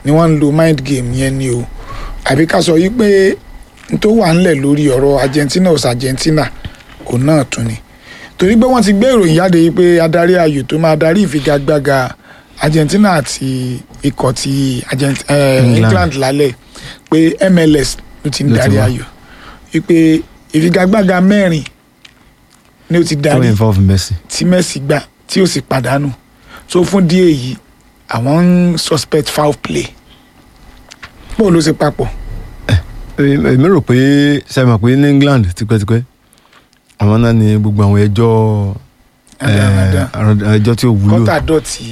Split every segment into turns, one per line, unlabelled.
ni wọ́n ń lo mind game yẹn ni o àbí ká sọ yí pé n tó wà ńlẹ̀ lórí ọ̀rọ̀ Argentina ọ̀sà Argentina òun náà tún ni torí pé wọ́n ti gbé ìròyìn jáde yìí pé adarí ayò tó máa darí ìfigagbága Argentina àti ikọ̀ ti Argent- eh,
England.
England lálẹ́ pé MLS ló ti ń
Ló ti
darí
wà.
ayò wípé ìfigagbága mẹ́rin ni ó ti
tó
darí
involve Messi.
tí Messi gbà tí ó sì pàdánù so fún díẹ̀ yìí àwọn ń suspect foul play bó ló ṣe papọ̀
èmi rò pé ṣe mọ̀ pé ní England tipẹ́tipẹ́ àwọn náà ni gbogbo àwọn ẹjọ́
Àdàmàdà.
eh, ẹjọ́ tí ò wúlò
kọ́tà dọ̀tí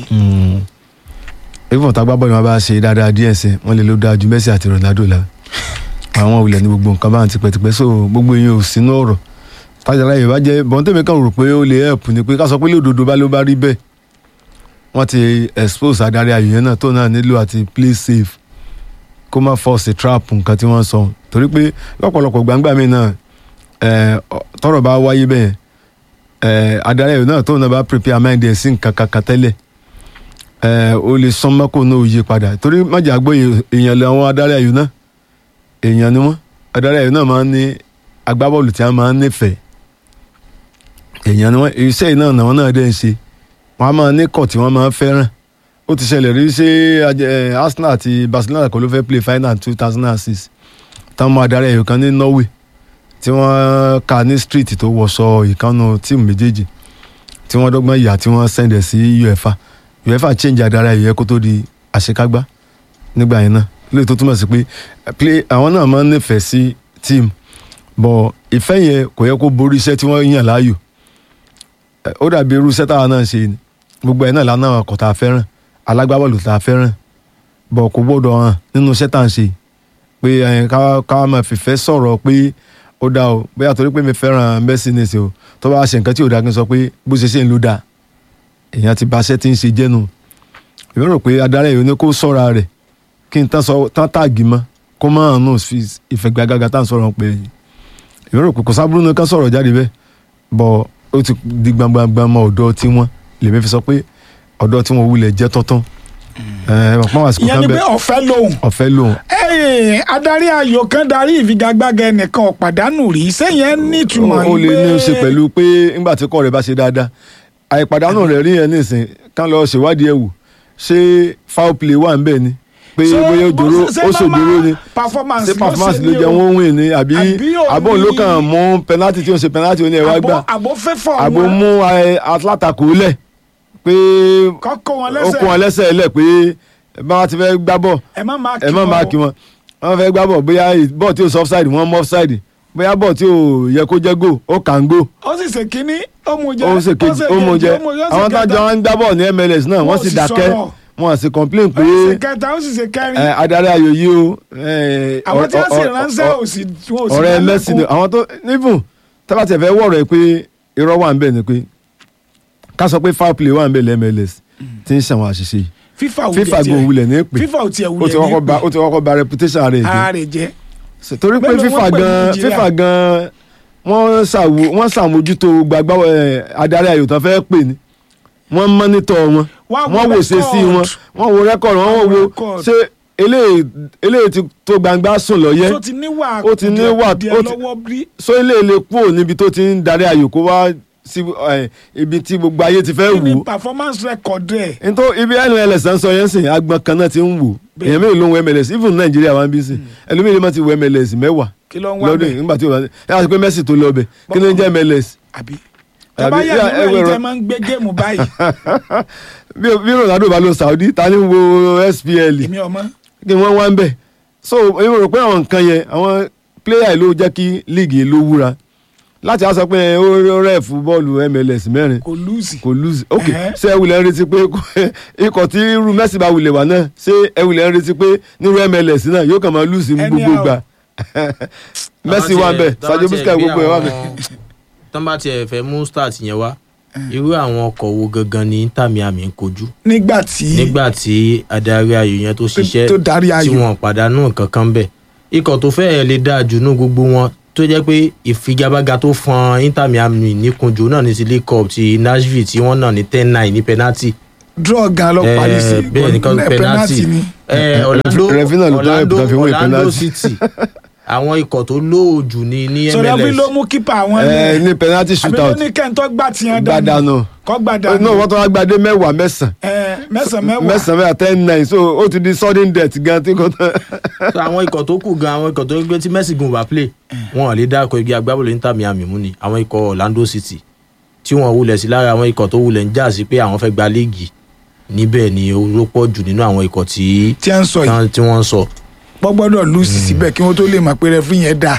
even tá gbábọ́ yẹn bá ṣe dáadáa díẹ̀ sí wọ́n lè ló dáa ju Messi àti Ronaldo la àwọn òwúlẹ̀ ní gbogbo nǹkan bá ń tipẹ́tipẹ́ so gbogbo yẹn ò sínú ọ̀rọ̀ tájàlá yìí bá jẹ́ bọ́n tèmi kan rò pé ó lè help ni pé ká sọ pé lódodo bá ló bá rí bẹ́ẹ̀ wọ́n ti expose adarí ayò yẹn náà tó náà nílò àti play safe kó má force trap nǹkan tí wọ́n sọ torí pé lọ́pọ̀lọpọ̀ gbangba mi náà eh, ọ- tọ́rọ̀ bá wáyé bẹ́ẹ̀ eh, adarí ayò náà tó náà bá prepare mind ẹ̀ sí nǹkan kankan tẹ́lẹ̀ eh, ó lè sán mọ́kò náà ó yí padà torí májà gbọ́ èèyàn lé àwọn adarí ayò náà èèyàn ni wọ́n adarí ayò náà máa ń ní agbábọ́ọ̀lù tí wọ́n máa ń nífẹ̀ẹ́ èèyàn ni wọ́n iṣẹ́ yìí náà làwọn náà dẹ́ ń ṣe wọ́n á máa ní kọ̀ tí wọ́n máa ń fẹ́ràn ó ti ṣẹlẹ̀ rí ṣé ajẹ- eh, Arsenal àti Barcelona kò ló fẹ́ play final two thousand and six táwọn máa darí ẹ̀yọ̀ kan ní Norway tí wọ́n ka ní street tó wọṣọ ìkànnù tíìmù méjèèjì tí wọ́n dọ́gbọ́n ìyá tí wọ́n sẹ̀ndẹ̀ sí UEFA UEFA change adarí ẹ̀yọ̀ yẹn kó tó di àṣekágbá nígbà yẹn náà lóye tó túmọ̀ sí pé eh, play àwọn náà máa ń nífẹ̀ẹ́ sí tíìmù bọ̀ ìfẹ́ yẹn kò yẹ kó borí iṣẹ́ tí wọ́n yàn láàyò Eh, ó dàbí irú iṣẹ́ táwa náà ṣe ni gbogbo ẹ̀ náà lánàá ọkọ̀ tá a fẹ́ràn alágbábọ́ọ̀lù tá a fẹ́ràn bọ̀ kò gbọ́dọ̀ hàn nínú iṣẹ́ tá à ń ṣe pé ẹ̀, ká ká máa fìfẹ́ sọ̀rọ̀ pé ó dá o bóyá torí pé mi fẹ́ràn Messi ní ìsìn o tó bá ṣe nǹkan tí ò dá kí n sọ pé bó ṣe ṣe ń lò dáa èèyàn ti ba iṣẹ́ tí ń ṣe jẹ́nu èmi rò pé adarí ẹ̀yọ́ ní kó sọ́ra rẹ̀ kí n tán sọ tán tààgì mọ́ kó má hàn nù fi ìfẹ̀gbàgàgà tá à ń sọ̀rọ̀ pé èmi rò pé kò sábúrú ní ká sọ̀rọ̀ jáde bẹ́ẹ̀ bọ̀ ó ti di gbangba mọ́ ọ̀dọ́ tí wọ́n lèmi fi sọ pé ọ̀dọ́ tí wọ́n wulẹ̀ jẹ́ tọ́tán ẹ̀ ẹ̀ pọ́n àsìkò
ìyẹn
kan
ni pé
bẹ́ẹ̀
ọ̀fẹ́ lòun
ọ̀fẹ́ lòun
Ẹ́ẹ̀, adarí ayò kan darí ìfigagbága ẹnìkan ọ̀pàdánù rí sẹ́yìn ẹ̀ nítumọ̀
ó lè ní í ṣe
pé-
pẹ̀lú pé nígbà tí kọ́ rẹ̀ bá ṣe dáadáa àìpàdánù rẹ̀ rí yẹn nísìn kán lọ ṣèwádìí ẹ̀ wò ṣé foul play wà ń bẹ̀ ni pé
Ṣé
bóyá ó
bó-
jòrò
ṣé
ó
normal
ṣòjòrò ni
performance
ṣé performance
ṣe
ló
ni
jẹ
o?
wọ́n win ni àbí
Àbí ò
àbọ̀ ló
ní-
kàn mú penalty tí ó ń ṣe penalty ó ní ẹ̀ wá gbà
àbò àbò fẹ́fọ̀
àbò
wọn
mú ẹ, Atlanta kò lẹ̀ pé
kọ́kọ́ wọn
ó kó wọn
lẹ́sẹ̀
lẹ́sẹ̀ lẹ̀ pé báwa ti fẹ́ gbá bọ̀
ẹ má máa kí
ẹ má máa kí wọn wọn fẹ́ gbá bọ̀ bóyá bọ́ọ̀ tí ò sọ offside wọ́n mú offside bóyá bọ́ọ̀ tí ò yẹ kó jẹ́ goal ó kàn ń goal
ó sì ṣe kínní ó mú jẹ
ó ṣe kejì ó mú jẹ àwọn tájọ wọn ń gbá bọ̀ ní MLS náà wọ́n
Wọ́n
sì
sì
dákẹ́
sọ̀rọ̀.
wọ́n sì complain pé
ó sì ṣe kẹta ó sì ṣe kẹrin
ẹ, adarí ayò yìí o ẹ,
àwọn tí
ọ-
wọ́n sì
ọ-
ránṣẹ́
ọ-
ò sì wọn ò sì
ọ̀rẹ́
dá
Messi
lẹ́kùn.
ni àwọn tó nífùn tábà tẹ̀ fẹ́ wọ̀rọ̀ ẹ pé irọ́ wà ń bẹ̀ ni pé ká sọ pé foul play wà ń bẹ̀ lẹ́ MLS tí ń ṣàwọn àṣìṣe yìí
FIFA ò
FIFA
tiẹ̀
go wulẹ̀ ní pè
FIFA ò tiẹ̀
ó
wulẹ̀
ti kọ́kọ́ ba
ní
ó ti kọ́kọ́ ba reputation rẹ̀ jẹ́
ara rẹ̀ jẹ́
So, torí pé
Mélòó
FIFA
wọ́n pè ní
gan
Nàìjíríà?
FIFA gan wọ́n ṣàwò wọ́n ṣàmójútó gbàgbá ẹ̀, adarí ayò tán fẹ́ pè ní wọ́n mọ́nítọ̀ wọn
Wọ́n wo
wọ́n wò ṣe sí wọn
record.
wọ́n wo rẹ́kọ̀dù wọ́n
Wọ́n wo
wo
record.
ṣé eléyìí eléyìí ti tó gbangba sùn lọ́yẹ́
tó ti níwà
ó ti níwà-
díẹ̀
ó ti-
lọ́wọ́ bí
so eléyìí lè kúrò níbi tó ti ń darí ayò kó wá sí ẹ̀, ibi tí gbogbo ayé ti fẹ́
kí ni
wò ó
performance record rẹ̀
nítorí ibi NLS ń sọ yẹn sìn agbọn kan náà ti ń wò
Bẹ́ẹ̀.
èèyàn mélòó ló ń wo MLS even Nàìjíríà wà ń bí sìn ẹlòmíì lè má ti wo MLS mẹ́wàá
kí ló ń wá
lọ́dún
bẹ̀
yìí nígbà tí o bá ẹ yà sọ pé Messi tó lọ bẹ̀ kí ló ń jẹ́ MLS
àbí
Àbí-
tọ́ba yà
yà,
nínú
ẹ
ẹ̀yìn
wẹ̀rọ-
tẹ́ máa ń gbé géèmù báyìí
bí bí Ronaldo bá lọ Saudi ta ni ń wo SPL
èmi ọmọ
kí wọ́n wá ń bẹ̀ so èmi rò pé àwọn nǹkan yẹn àwọn player ló jẹ́ kí league yìí ló wúra láti á sọ pé ó rẹ̀ fún bọ́ọ̀lù MLS mẹ́rin
kò lùsì
kò lose ok
Ẹ̀hẹ́.
ṣé ẹ wulẹ̀ ń retí pé ikọ̀ tí irú Messi bá wulẹ̀ wà náà ṣé ẹ wulẹ̀ ń retí pé nírú MLS náà yóò kàn máa lose ní gbogbo
Anyhow.
gbà Messi wà bẹ̀ Sadio Busquets gbogbo ẹ̀ wà bẹ̀.
tán bá tiẹ̀ fẹ́ mú start yẹn wá irú àwọn ọkọ̀ wo gangan ni Inter Miami ń kojú
nígbà tí
nígbà tí adarí ayò yẹn tó ṣiṣẹ́
tó darí
tí
ayò
wọn pàdánù nǹkan kan bẹ̀ ikọ̀ tó fẹ́ẹ̀ lè dáa jù nú gbogbo wọn tó jẹ́ pé ìfigagbága tó fọn Inter Miami níkunjù náà ní ti League Cup ti Nashville tí wọ́n náà ní ten nine ní penalty
draw gan lọ parí sí
Eh, bẹ́ẹ̀ ni kan
Eh,
penalty
ni
Eh, ọ̀la Orlando
Referee náà ló tọ́
Orlando
ẹ̀bùn tó fi wọ́n
Orlando
penalty.
City àwọn ikọ̀ tó lóòjù ní ní
sọ̀rọ̀ bí
MLS
ló mú kípa àwọn
ẹ
ní
ní penalty
àbí ló
shootout
ní kẹ́ńtọ́ gbà tiẹ̀
gbàdánù
kọ́ gbà
náà
dànù
wọ́n tó wá gbadé mẹ́wàá mẹ́sàn-án
ẹ mẹ́sàn-án mẹ́wàá
mẹ́sàn-án mẹ́wàá ten nine so ó ti di sudden death gan tí kò tán.
So, àwọn ikọ̀ tó kù gan àwọn ikọ̀ tó gbé tí Messi gun wà play wọn ò lè dáko igi agbábọ́ọ̀lù Inter Miami mú ni àwọn ikọ̀ Orlando City tí wọ́n wulẹ̀ sí lára àwọn ikọ̀ tó wulẹ̀ ń jà sí pé àwọn fẹ́ gba léègì níbẹ̀ ni ó pọ̀ jù nínú àwọn ikọ̀ tí
tí a ń sọ yìí
tán- tí wọ́n ń sọ.
wọ́n gbọ́dọ̀ lùsì síbẹ̀ kí wọ́n tó lè mọ̀ pé rẹ́fí yẹn dà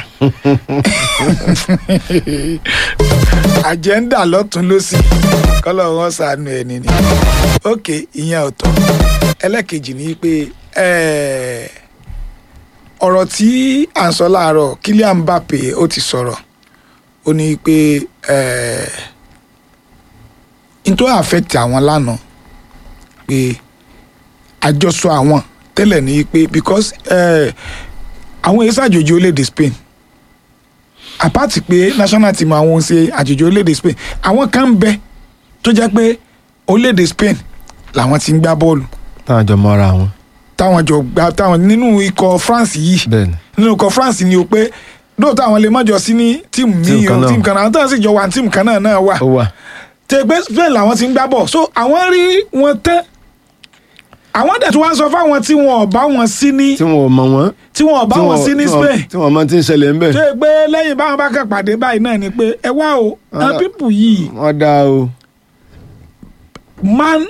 àjẹ́ńdà lọ́tún lọ́sì kọ́lọ̀ wọn sànù ẹni ni ok ìyẹn ọ̀tọ̀ ẹlẹ́kejì ni pé eh, ọ̀rọ̀ tí à ń sọ láàárọ̀ Kylian Mbappe ó ti sọ̀rọ̀ ó ní pé eh, n tó affect àwọn lánàá pé àjọsọ àwọn tẹ́lẹ̀ ní pé because eh, àwọn èsì àjòjì orílẹ̀-èdè Spain apart pé national team àwọn ṣe àjòjì orílẹ̀-èdè Spain àwọn kan ń bẹ tó jẹ́ pé orílẹ̀-èdè Spain làwọn ti ń gbá bọ́ọ̀lù
táwọn jọ mọ́ra wọn
táwọn jọ gbá táwọn nínú ikọ̀ France yìí
bẹ́ẹ̀ ni
nínú ikọ̀ France ni o pé lóòótọ́ àwọn lè mọ́jọ sí ní tíìmù míì
Tíìmù kan
o
náà.
tíìmù kan náà àwọn táwọn sì jọ wà ní tíìmù kan náà náà wà
ó wà
tẹgbẹ́ Spain làwọn ti ń gbá bọ̀ so àwọn rí wọn tán àwọn dẹ̀ tí wọ́n sọ fáwọn tí wọn ò bá wọn sí ní
tí wọn ò mọ wọn
tí wọn ò bá
tí
wọn sí ní
tí wọn-
Spain
tí wọn mọ tí ń ṣẹlẹ̀ ń bẹ̀
tó yẹ pé lẹ́yìn báwọn bá kàn pàdé báyìí náà ni pé ẹ wá o àwọn
Ah.
pípù yìí
wọ́n dá o
man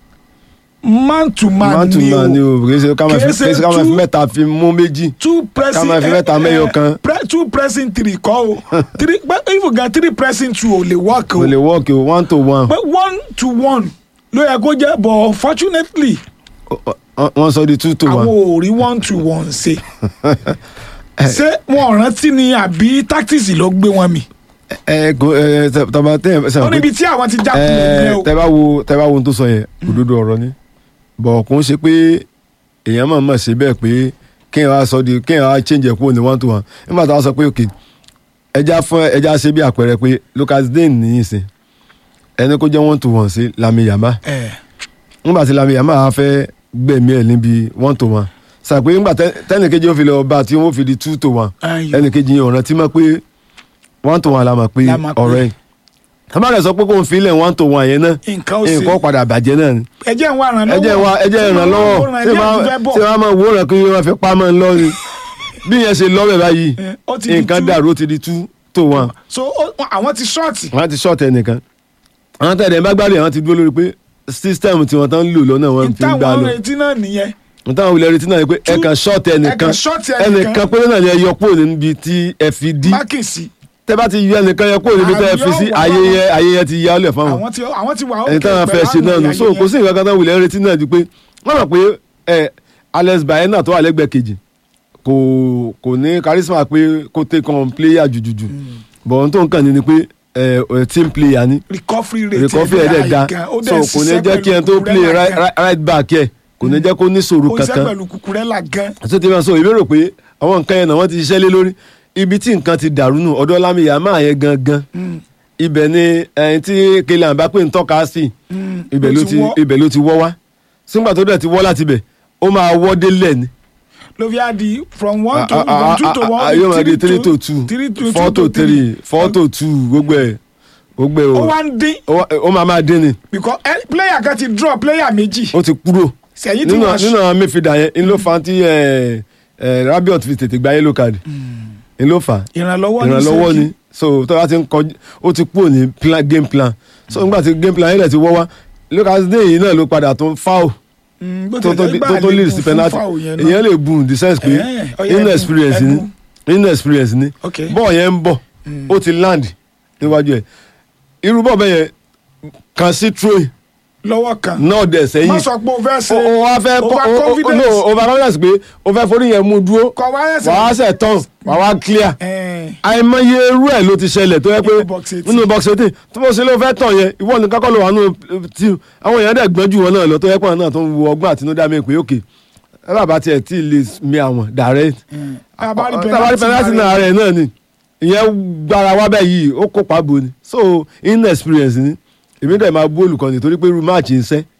man to man
man to
ni
man ni
o
o kì í ṣe ká máa fi
Kì í ṣe
kì í ṣe ká máa fi
two-
mẹ́ta fi mú méjì
two pressing
máa fi mẹ́ta mẹ́yọ kan.
pre, two pressing three kọ́ o three but if you get three pressing two ò lè work o
kò lè work o one to one
but one to one ló yẹ kó jẹ́ but unfortunately
Wọ́n- wọ́n sọ di two to
àwọn
one
ò rí one to one ṣe ṣé wọn ò rántí ni àbí tactics ló gbé wọn mì
ẹ kò ẹ tẹ- tọba tẹ ẹ
ó
sọ pé
níbi tí àwọn ti já kulẹ̀
ẹ
nìyẹn o
tẹ bá wo tẹ bá wo ohun tó sọ yẹn òdodo ọ̀rọ̀ ni bọ̀ kò ń ṣe pé èèyàn máa mọ̀ ṣe bẹ́ẹ̀ pé kéèyàn wá sọ di kéèyàn wá change ẹ̀ kúrò ní one to one nígbà tá a sọ pé ok ẹja fún ẹja ṣe bí àpẹẹrẹ pé Lucas Digne nìyí sìn ẹni kó jẹ́ one to one sí Lami Yamal
ẹ
nígbà tí Lami Yamal á fẹ́ gbẹ̀mí ẹ̀ níbi one to one sàpé nígbà tẹ́nìkejì ó fi lọ bá tí wọ́n fi di two to one
ayò
ẹnìkejì yẹn ọ̀ràn tí mọ̀ pé one to one la mọ̀ pé
La mọ̀ pé.
ọ̀rọ̀ ẹ̀ tábàlẹ̀ sọ pé kò ń filẹ̀ one to one yẹn náà
nǹkan ó ṣe
nǹkan padà bàjẹ́ náà ni
ẹjẹ ń wá ràn lọ́wọ́
ẹjẹ́ wa ẹjẹ́ ìrànlọ́wọ́
ṣé máa
ṣé wàá máa wòran kí wọ́n fi pamọ́ ńlọ ni bí yẹn ṣe lọ́wọ́ báyìí
Eh, ó ti di
nǹkan
two.
dàrú ó ti di two to one
so ó- àwọn ti ṣọ́ọ̀tì
wọ́n ti ṣọ́ọ̀tì ẹnìkan àwọn tẹ̀lé bá gbádùn àwọn ti dúró lórí pé system tí wọ́n tán ń lò lọ́nà wọn fi ń gbà
táwọn
lọ
retí náà nìyẹn
nítawọn wulẹ̀ retí náà ni pé ẹ
Two-
kàn ṣọ́ọ̀tì
ẹ
ẹnìkan
kàn ṣọ́ọ̀tì ẹnìkan.
ẹnìkan péré náà ni ẹ yọ kúrò níbi tí ẹ fi dí
mákìsì
tẹ bá ti yọ ẹnìkan yẹ kúrò níbi tẹ ẹ fi sí
Àbí ọ̀wọ́.
ayẹyẹ ayẹyẹ ti yá ọlẹ̀ fáwọn
àwọn ti àwọn ti wà
ẹni táwọn fẹ́ ṣe náà nù so kò sí nǹkan kan táwọn wulẹ̀ retí náà ju pé wọ́n mọ̀ pé ẹ Alex Baena tó wà lẹ́gbẹ̀ẹ́ kejì kò kò ní charisma pé kó take on player jùjùjù bọ̀ ohun tó ń kàn ní ni pé ẹ ẹ team player ni
recovery rate
recovery ẹ̀ dẹ̀ da so kò ní jẹ́ kí ẹni tó play right, right, right back ẹ̀ kò ní jẹ́ kó ní sòrò
kò iṣẹ́
kankan
pẹ̀lú kukurela gan
tó ti máa sọ ìbéèrè pé àwọn nǹkan yẹn náà wọ́n ti ṣiṣẹ́ lé lórí ibi tí nǹkan ti dàrú nù ọ̀dọ̀ Lami Yamal yẹn gangan ibẹ̀ ni ẹni tí Kylian Mbappé ń tọ́ka sí ibẹ̀ ló ti
wọ́.
ibẹ̀ ló ti wọ́ wá sígbà tó dẹ̀ ti wọ́ láti bẹ̀ ó máa wọ́ délẹ̀ ni
ló fi á di from one to
Ah, ah,
from two to
ah, ah,
one
yóò máa di three to two
three to
four
two
to three four to two gbogbo ẹ̀ gbogbo ẹ̀
ó
o
wá ń dín
ó wá- ó máa máa dín ni
because eh, player kan ti draw player méjì
ó ti kúrò
sẹ́yìn tí
nínú
wọ́n
nínú àwọn midfielder yẹn ń ló fa tí ẹ, ẹ, Rabiot fi tètè gba yellow card ń ló fà á
ìrànlọ́wọ́ ní
ìrànlọ́wọ́
Ṣẹ́kì.
ni so tó bá ti ń kọjú ó ti kúrò ní plan, game plan so nígbà tí game plan yẹn lẹ̀ ti wọ́ wá Lucas Digne yìí náà ló padà tó ń foul
Mm, bó
tó
tilẹ̀
tó
jẹ́
tó
gbà
tó
lè
lead
kún
sí
fún
penalty
foul yẹn náà.
èèyàn lè bùn in the sense pé
Eh, ó yẹ ẹbùn,
inexperience ni
ẹbùn.
inexperience ni
Okay.
bọ́ọ̀ yẹn ń bọ̀ ó ti land níwájú ẹ̀ irú bọ́ọ̀ bẹ́ẹ̀ yẹn kan sí troy
lọ́wọ́ kan
náà dẹ̀ sẹ́yìn
má sọ pé o fẹ́ ṣe
o o wa fẹ́
over
o- o- o-
confidence.
no over confidence pé o fẹ́ forí yẹn mú dúró
kọ wá ẹsẹ̀
wàá sẹ̀ tán wàá wá clear
Eh,
àìmọye irú ẹ̀ ló ti ṣẹlẹ̀ tó yẹ pé
Nínú box eighteen.
nínú box eighteen tó bó ṣe ló fẹ́ tàn yẹn ìwọ nìkan kọ́ ló wà nínú tí àwọn èèyàn dẹ̀ gbọ́n jù wọn náà lọ tó yẹ pé àwọn náà tó ń wo ọgbọ́n àtinúdá mi pé òkè ẹ bàbá tiẹ̀ tí ì lè mi àwọn direct
abali
tabari penalty náà rẹ̀ náà ni ìyẹn gbára wá bẹ́ẹ̀ yìí ó kópa bo ni so inexperience ni èmi dẹ̀ máa bú olùkọ́ni torí pé irú máàcì ń sẹ́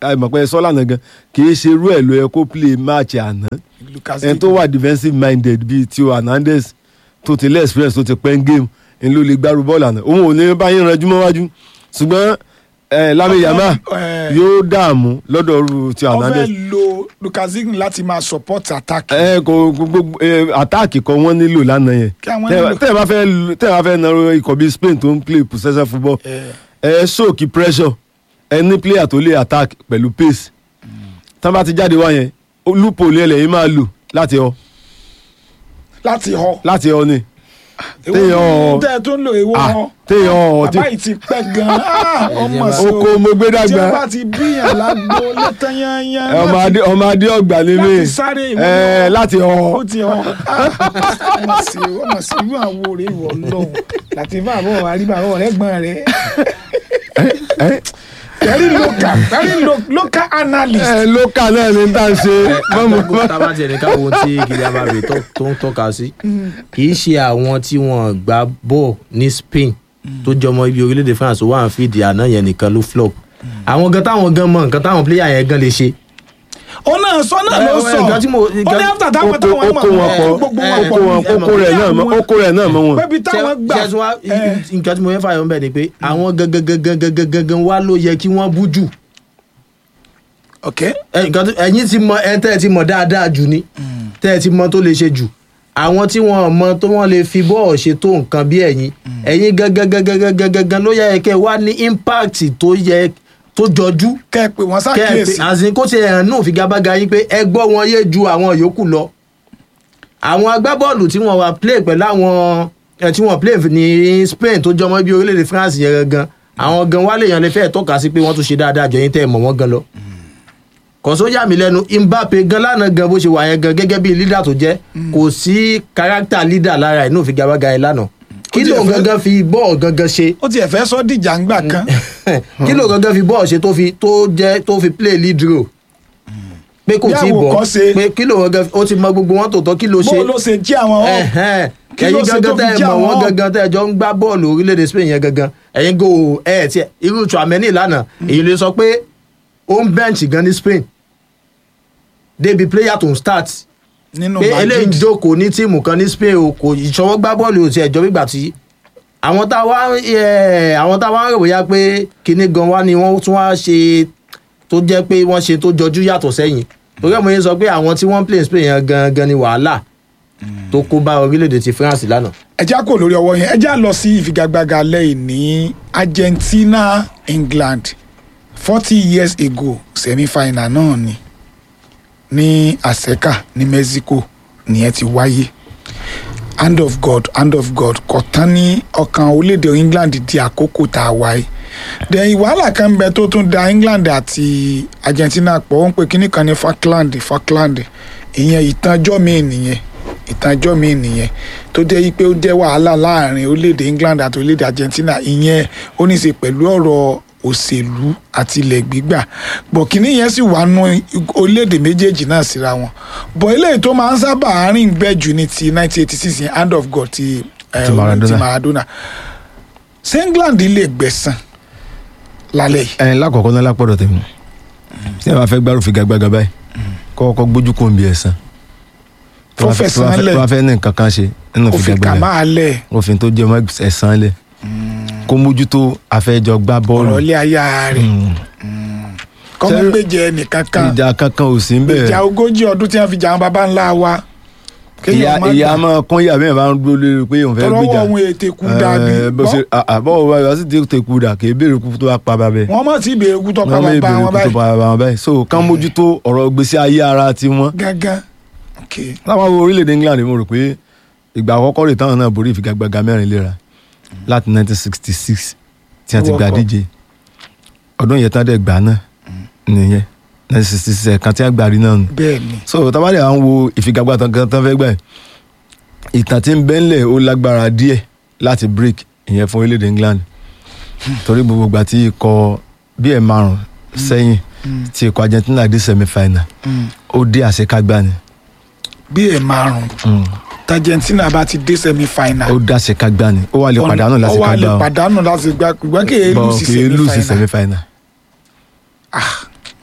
àìmọ̀ pé sọ́lá náà gan kì í ṣe irú ẹ̀ ló yẹ kó play match àná
Lucas
ẹni tó wà defensive minded bíi Theo Hernandez tó ti lé experience tó ti pẹ́ ń game ń ló lè gbárù bọ́ọ̀lù àná òun ò ní báyìí ranjú mọ́ wájú ṣùgbọ́n eh, Lamine Yamal
Eh,
yóò dààmú lọ́dọ̀ ru Theo
wọ́n
Hernandez
fẹ́ lo Lucas Digne láti máa support attack.
ẹ kò gbogbo àtáàkì kan wọ́n nílò lánàá yẹn
Kí àwọn
Tẹ́-
nílò.
tẹ́ ẹ bá fẹ́ tẹ́ ẹ bá fẹ́ narrow ikọ̀ bíi Spain tó ń play possession football
Eh,
ẹ sóòkì pressure ẹ ní player tó lè attack pẹ̀lú pace tán bá ti jáde wá yẹn loophole ẹlẹ́yìn máa lò láti ọ
láti họ.
láti ọ ni
Èwo
téèyàn-
ni tẹ́ ẹ tó ń lo èwo
Ah,
họ.
téèyàn ọ tí
bàbá yìí ti pẹ́ gan-an Ah, ọmọ sí
oko mo gbé
tí wọ́n
dàgbà
bá ti bíyàn lágbo létan yányán
ẹ, ọmọ adé ọmọ adé ọgbà ni mí
láti sáré ìwọ
ẹ láti
ó
ọ
ti họ ọmọ sí ọmọ sí irú àwọn òrè ìwọ lọ́hùn láti bá àbọ̀ àríbá àbọ̀ rẹ̀ gbọ́n rẹ̀ very local very lo- local analyst.
ẹ lókà náà ní tá à ń ṣe mọ́mọ́
gbogbo tábà tiẹ̀ ní káwọn ohun tí Kylian Mbappé tó tó ń tọ́ka sí kì í ṣe àwọn tí wọ́n gbá bọ́ọ̀ ní Spain tó jọmọ ibi orílẹ̀-èdè France wà ń fìdí àná yẹn nìkan ló flop àwọn gan táwọn gan mọ nǹkan táwọn pléyà yẹn gan lè ṣe
ó náà sọ náà ló
Ẹ, ẹ,
sọ
nǹkan tí mo-
ó ní
nǹkan-
after táwọn
oko
táwọn
oko wọn pọ̀
gbogbo
ẹ,
wọn
oko
pọ̀
wọn oko rẹ̀ náà mọ́ oko rẹ̀ náà mọ́ wọn.
pébi táwọn gbà
Ṣé- ṣé tí wá-
ẹ,
nǹkan tí mo fẹ́ fàyọ̀ ń bẹ̀ ni pé àwọn gangan gangan gangan gangan wá ló yẹ kí wọ́n bú jù
ok
ẹ, nǹkan tí- ẹ̀yin ti mọ ẹ tẹ́ ẹ ti mọ dáadáa jù ni tẹ́ ẹ ti mọ tó lè ṣe jù àwọn tí wọ́n mọ tó wọ́n lè fi bọ́ọ̀ ṣe tó nǹkan bí ẹ̀yin ẹ̀yin gangan gangan gangan gangan ló yẹ kẹ́ ẹ wá ní impact tó yẹ tó jọjú
kẹ́ ẹ pé wọ́n
kẹ́ ẹ pé
ṣàkíyèsí
àsìn kó ti hàn náà fi gábága yín pé ẹ gbọ́ wọn yé ju àwọn yòókù lọ àwọn agbábọ́ọ̀lù tí wọ́n wá play pẹ̀lú àwọn ẹ, tí wọ́n play ní Spain tó jọmọ́ bí orílẹ̀-èdè France yẹn gangan àwọn gan wálé yẹn lè fẹ́ tọ́ka sí pé wọ́n tún ṣe dáadáa jọ yín tẹ́ ẹ mọ̀ wọ́n gan lọ. kọ̀só yà mí lẹ́nu Mbappe gan lánàá gan bó ṣe wà yẹn gan gẹ́gẹ́ bí leader tó jẹ́ kò sí character leader lára ẹ̀ náà fi gábága yẹn lánàá kí
tiẹ̀
ló
fẹ́-
gangan fi bọ́ọ̀ gangan ṣe
ó tiẹ̀ fẹ́ sọ dìjà ńgbà kan
kí ló gangan fi bọ́ọ̀ ṣe tó fi tó jẹ́ tó fi play lead role pé kò
Bí
tí ì bọ̀
àwòkọ́ṣe.
pé kí ló gangan ó ti mọ gbogbo wọn tòótọ́ kí ló ṣe
bó ló ṣe jí àwọn ọ̀
Ẹ̀hẹ́n.
Kí ló
ẹ̀yin
ṣe tó
gangan
fi
tẹ́ ẹ
jẹ́
mọ̀ wọ́n
àwọn-
gangan tẹ́ ẹ jọ ń gbá bọ́ọ̀lù orílẹ̀-èdè Spain yẹn gangan ẹ̀yin go ẹ̀ ẹ̀ tiẹ̀ irú Tchouaméni lánàá èyí lè sọ pé ó ń bench gan ní Spain débi player to start
nínú
pé eléyìí ń
Madrid
jókòó ní tíìmù kan ní Spain o kò ìṣọwọ́ gbá bọ́ọ̀lù òsì ẹ̀jọ́ gbígbà tí àwọn tá a wá ẹ̀, àwọn tá a wá ń rò bóyá pé kinní gan wá ni wọ́n tún wá ṣe tó jẹ́ pé wọ́n ṣe tó jọjú yàtọ̀ sẹ́yìn torí ẹ̀ mo yẹn sọ pé àwọn tí wọ́n ń play in Spain yẹn gangan ni wàhálà tó kó bá orílẹ̀-èdè ti France lánàá.
ẹjá kò lórí ọwọ́ yẹn ẹjá lọ sí ìfigagbága lẹ́yìn ní Argentina England forty years ago semi-final náà ni ní Azteca ní Mexico nìyẹn ti wáyé hand of God hand of God kò tán ní ọkàn orílẹ̀-èdè England di àkókò tá a wáyé then wàhálà kan ń bẹ tó tún da England àti Argentina pọ̀ wọ́n pè kíní kan ní Falkland Falkland ìyẹn ìtànjọ́ mi nìyẹn ìtànjọ́ mi nìyẹn tó jẹ́ yí pé ó jẹ́ wàhálà láàrin orílẹ̀-èdè England àti orílẹ̀-èdè Argentina ìyẹn ó ní í ṣe pẹ̀lú ọ̀rọ̀ òṣèlú àti ilẹ̀ gbígbà bọ̀ kínní yẹn sì wà nù orílẹ̀-èdè méjèèjì náà síra wọn bọ̀ eléyìí tó máa ń sábà rìn bẹ́ẹ̀ jù ní ti 1986 yẹn hand of God ti, eh,
Ti Maradona.
ti Maradona ṣé England lè gbẹ̀san lálẹ́ yìí
ẹ lákọ̀ọ́kọ́ náà lápọ̀dọ̀ tèmi tí ẹ bá fẹ́ gbárù figagbága báyìí kọ́kọ́ gbójú kò ń bí ẹ̀sán
Tó fẹ̀sán lẹ̀.
tó bá fẹ́ ní nǹkan kan ṣe nínú
ó fi kà
figagbága
máa lẹ̀
òfin tó jẹ́ mọ́ ẹ̀sán lẹ̀ kó mójútó afẹ́jọ gbá bọ́ọ̀lù
ọ̀rọ̀ ilé ayá rẹ̀
Mm.
kọ́mọ́
Ṣé-
gbèjẹ nìkan kan
ìjà kankan ò sí ń bẹ̀
ìjà ogójì ọdún tí wọ́n fi jà àwọn baba ńlá wa
ìyá
kéèyàn má
ìyá
gbà
máa kún ìyá bẹ́ẹ̀ bá ń dúró lórí pé òun fẹ́
tọrọ
gbéjà
wọn ètè kú dàbí
Eh, bó ṣe àbọ̀ wọ wá sí ti kú dà kì í béèrè kú tó wá pa bàbẹ́
wọ́n mọ̀ sí ìbéèrè kú tọ́pa
wọ́n lè
bàbá
béèrè
wọn
kú tó
báyìí
pa bàbá wọn báyìí so kán mójútó ọ̀rọ̀ gbèsè ayé ara tiwọn
gángan ok
láwọn wo orílẹ̀-èdè England mo rò pé ìgbà àkọ́kọ́ rè táwọn náà borí ìfigagbága mẹ́rin léra láti 1966 tí wọ́n ti gba
World Cup.
díje ọdún yẹn tán dẹ̀ gbà náà nìyẹn 1966 ẹ̀kan tí wọ́n gbà rí náà nù
bẹ́ẹ̀ ni
so tabale à ń wo ìfigagbága kan tán fẹ́ gbà yìí ìtàn tí ń bẹ́ńlẹ̀ ó lágbára díẹ̀ láti break ìyẹn fún orílẹ̀-èdè England torí gbogbo ìgbà tí ikọ̀ bí ẹ̀ márùn sẹ́yìn
Mm.
tí ikọ̀ Argentina dé semi final
Mm.
ó dé àṣekágbá ni
bí ẹ̀ márùn
Mm.
Argentina bá ti dé semi final
ó dá àṣekágbá ni ó wà lè pàdánù
ó wà lè
lásìkágbá o
pàdánù láti gba ìgbà kí èé
bọ̀
lù sí
kì í lù sí
semi
semi
final
final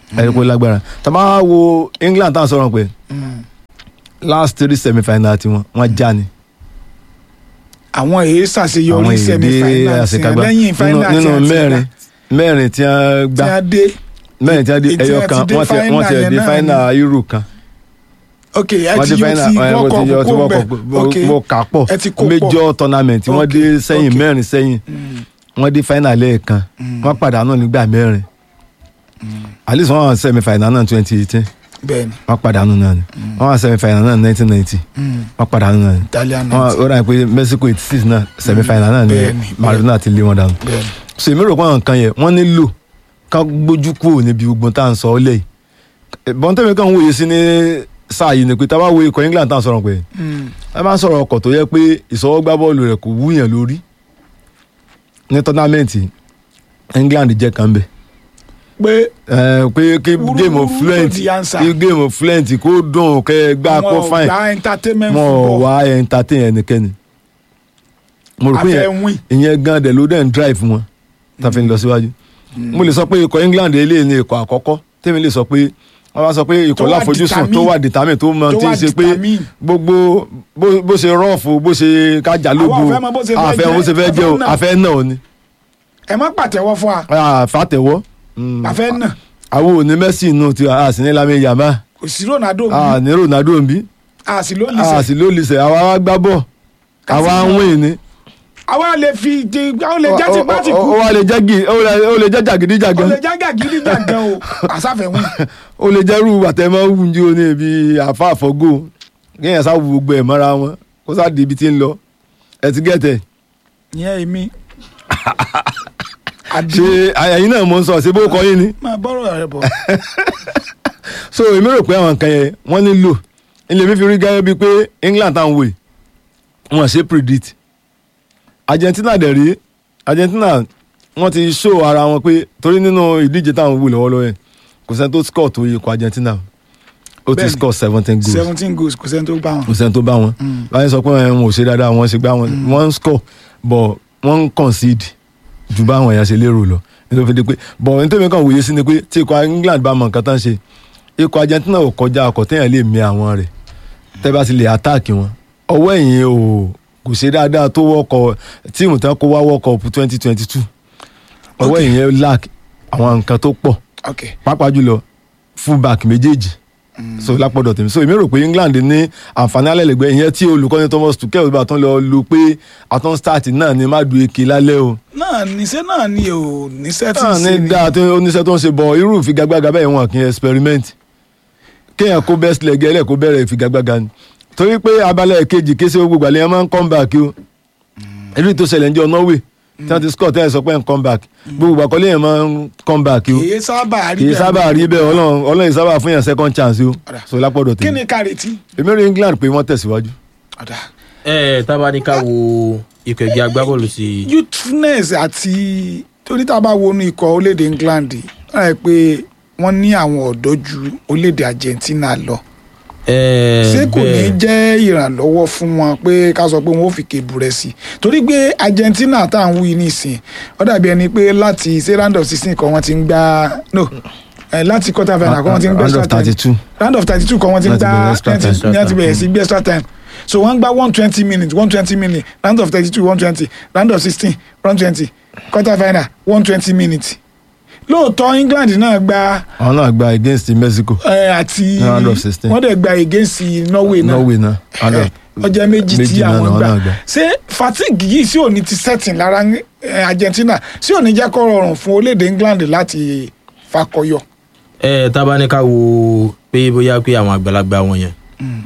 ẹ̀rí pé ó lágbára tá a bá wo England tá à ń sọ̀rọ̀ pé
Mm.
last three semi final tiwọn wọ́n já ni
àwọn èyí
àwọn
ṣàṣeyọrí semi
èdè
final sí
àṣekágbá
lẹ́yìn final
nínú
tí a ti
mẹ́rin
gbà,
mẹ́rin tí wọ́n
tí
gbá
a dé
mẹ́rin tí wọ́n di
Ètí
ẹyọ
ẹ
kan
ti dé
wọ́n ti wọ́n ti
final
di
yẹn náà
final euro kan
ok ẹ
wọ́n
ti
di
yọ
final
ti
ẹ,
world
mo ti
cup
yọ ti
kó
world
bẹ
cup
ok
mo- mo kà pọ̀
ẹ ti kó pọ̀.
major tournament wọ́n
Ok,
dé sẹ́yìn
ok.
mẹ́rin sẹ́yìn
Mm,
wọ́n di final lẹ́ẹ̀kan
Mm.
wọ́n pàdánù nígbà mẹ́rin at least wọ́n wà semi final náà twenty eighteen
bẹ́ẹ̀ni
wọ́n pàdánù náà ni wọ́n wà semi final náà nineteen ninety
mm,
wọ́n pàdánù náà ni
Italian
wọ́n
night
ó dà pé Mexico eighty six náà semi final náà ni
Bẹ́ẹ̀ni,
Maradona ti lé wọn dànù
bẹ́ẹ̀ni
so èmi rò pé àwọn nǹkan yẹn wọ́n nílò ká gbójú kúrò níbi gbogbo tá à ń sọ ọ́ lẹ́yìn bọ́ńtẹ́mi kan wòye sí ní sáà yìí ni pé tá a bá wo ikọ̀ England tá à ń sọ̀rọ̀ pé
Mm,
ẹ máa ń sọ̀rọ̀ ọkọ̀ tó yẹ pé ìsọwọ́gbá bọ́ọ̀lù rẹ̀ kò wúyàn lórí ní tọ́námẹ́ǹtì England jẹ́ kan bẹ̀
pé
ẹ pé kí
Wúrúwúrú
game of
ló
fluent
di answer.
kí game of fluent kó dùn kẹ́ ẹ gbá kó
wọn ò
fine
gba entertainment
mọ̀
football
wá entertain ẹnikẹ́ni mo rò pé
afẹ́
yẹn-
win
ìyẹn gan dẹ̀ ló dẹ̀ ń drive wọn tá a fi ń lọ síwájú mo lè sọ pé ikọ̀ England eléyìí ni ikọ̀ àkọ́kọ́ tèmi lè sọ pé wọ́n bá sọ pé ikọ̀
Tó wà
láfojúsùn tó
determine.
wà determine tó mọ
Tó
tí ń
wà
ṣe pé
determine.
gbogbo bó bó ṣe rọ́ọ̀fù bó ṣe kájà lógo
Àwa ò fẹ́ mọ bó ṣe fẹ́
àfẹ́
jẹ́,
bó ṣe fẹ́ jẹ́ o
àfẹ́ náà.
àfẹ́ náà o ni
ẹ má pàtẹ́wọ́ fún wa
àfàtẹ̀wọ́
àfẹ́ náà
àwọn òní Messi inú ti a sì ní Lamine Yamal
kò sí Ronaldo
a
mi
ní Ronaldo ń bí
a sì ló lè
a
ṣe
sì ló lè sẹ̀ àwa wá gbá bọ̀ àwa ń wìn ní.
àwa lè fi ti àwọn lè jẹ́ ti bá ti
ó
kú
wá lè jẹ́ gì ó lè- ó lè jẹ́
ó
jàgídíjàgan
lè jágà gidi jàgàn o àsáfẹ́ win
ó lè jẹ́rú àtẹ̀mọ́ wúnjí o ní ibi àfa àfọ́gò kéèyàn sá wo gbogbo ẹ̀ mọ́ra wọn kó sá di ibi tí ń lọ ẹ ti gẹ̀tẹ̀
ìyẹn èmi àbí
ṣe ẹ̀yin náà mo ń sọ ṣé bó kọ yín ni
máa bọ́rọ̀ rẹ bọ̀
so èmi rò pé àwọn nǹkan yẹn wọ́n nílò ilé mi fi rí gẹ́gẹ́ bíi pé England táwọn wò yìí wọ́n ṣe predict Argentina dẹ̀ rí Argentina wọ́n ti show ara wọn pé torí nínú ìdíje táwọn wò lọ́wọ́lọ́wọ́ yẹn kò sẹ́ni tó score tó yẹ kó Argentina ó ti
Bẹ́ẹ̀ni.
score seventeen goals
seventeen goals kò sẹ́ni tó bá wọn.
kò sẹ́ni tó bá wọn báyìí sọ pé wọn ò ṣe dáadáa wọn ṣe gbá wọn wọn ń score but wọn ń concede ju báwọn èèyàn ṣe lérò lọ nítorí fi di pé but nítorí mi kàn wòye sí ni pé tí ikọ̀ England bá mọ nǹkan tán ṣe ikọ̀ Argentina ò kọjá ọkọ̀ téèyàn lè mi àwọn rẹ̀ tẹ́ bá ti lè attack wọn ọwọ́ ẹ̀yìn o kò ṣe dáadáa tó wọ́kọ̀ tíìmù tán kó wá wọ́kọ̀ twenty twenty two ọwọ́
Okay.
ẹ̀yìn lack àwọn nǹkan tó pọ̀
ok
pàápàá jùlọ fullback méjèèjì so lápọ̀dọ̀ tèmi so èmi rò pé England ní àǹfààní alẹ́lẹ́gbẹ́ ìyẹn tí olùkọ́ni Thomas Tuchel bá tán lọ lu pé àtún start náà ni má du eke lálẹ́ o
náà níṣẹ́ náà ni ò níṣẹ́ tí
náà
ń ṣe
ní dáa tó oníṣẹ́ tó ń ṣe bọ̀ irú ìfigagbága bẹ́ẹ̀ wọn kì í experiment kéèyàn kó best leg ẹlẹ́ kó bẹ̀rẹ̀ ìfigagbága ni torí pé abalẹ̀ kejì kése gbogbo àlẹ́ yẹn máa ń come back o èyí tó ṣẹlẹ̀ ń jọ Norway tí wọ́n ti score tẹ́lẹ̀ sọ pé ń come back gbogbo àkọlé yẹn máa ń come back o
kì í sábà rí
kì í
bẹ́ẹ̀
sábà rí bẹ́ẹ̀ ọlọ́run ọlọ́run sábà fún yàn second chance o
Ọ̀dà.
so lápọ̀dọ̀
kí
tèmi
ni ká retí.
èmi rí England pé wọ́n tẹ̀síwájú.
ọ̀dà
ẹ tábà ní ká wo ikọ̀ ẹgbẹ́ agbábọ́ọ̀lù sí
youthfulness àti torí tá a bá wọnú ikọ̀ orílẹ̀-èdè England wọ́n rẹ̀ pé wọ́n ní àwọn ọ̀dọ́ ju orílẹ̀-èdè Argentina lọ ṣé kò ní jẹ́ ìrànlọ́wọ́ fún wọn pé ká sọ pé wọ́n ò fi kébù rẹ̀ sí torí pé Argentina tá à ń wú yìí nísìn ó dàbí ẹni pé láti ṣé round of sixteen kan wọ́n ti ń gbá no eh, láti quarter final kan wọ́n ti ń gbé
round of
extra time
thirty two
round of thirty two kan wọ́n ti ń
Láti
gbá
bẹ̀rẹ̀ extra time.
ní láti bẹ̀rẹ̀ sí gbé extra time so wọ́n gbá one twenty minutes one twenty minutes round of thirty two one twenty round of sixteen one twenty quarter final one twenty minutes lóòótọ́ England náà gba
àwọn náà gba against Mexico
eh, àti
Round of 16.
wọ́n dẹ̀ gba against Norway náà
Norway náà round of-
ọjọ́ méjì tí
méjì náà
àwọn
làwọn
gbà
náà gbà.
ṣé fatigue yìí sí òní ti setting lára eh, Argentina sí òní jẹ́ kó rọrùn fún orílẹ̀-èdè England láti fakọyọ.
ẹ tábà ní ká wo pé bóyá pé àwọn àgbàlagbà wọn yẹn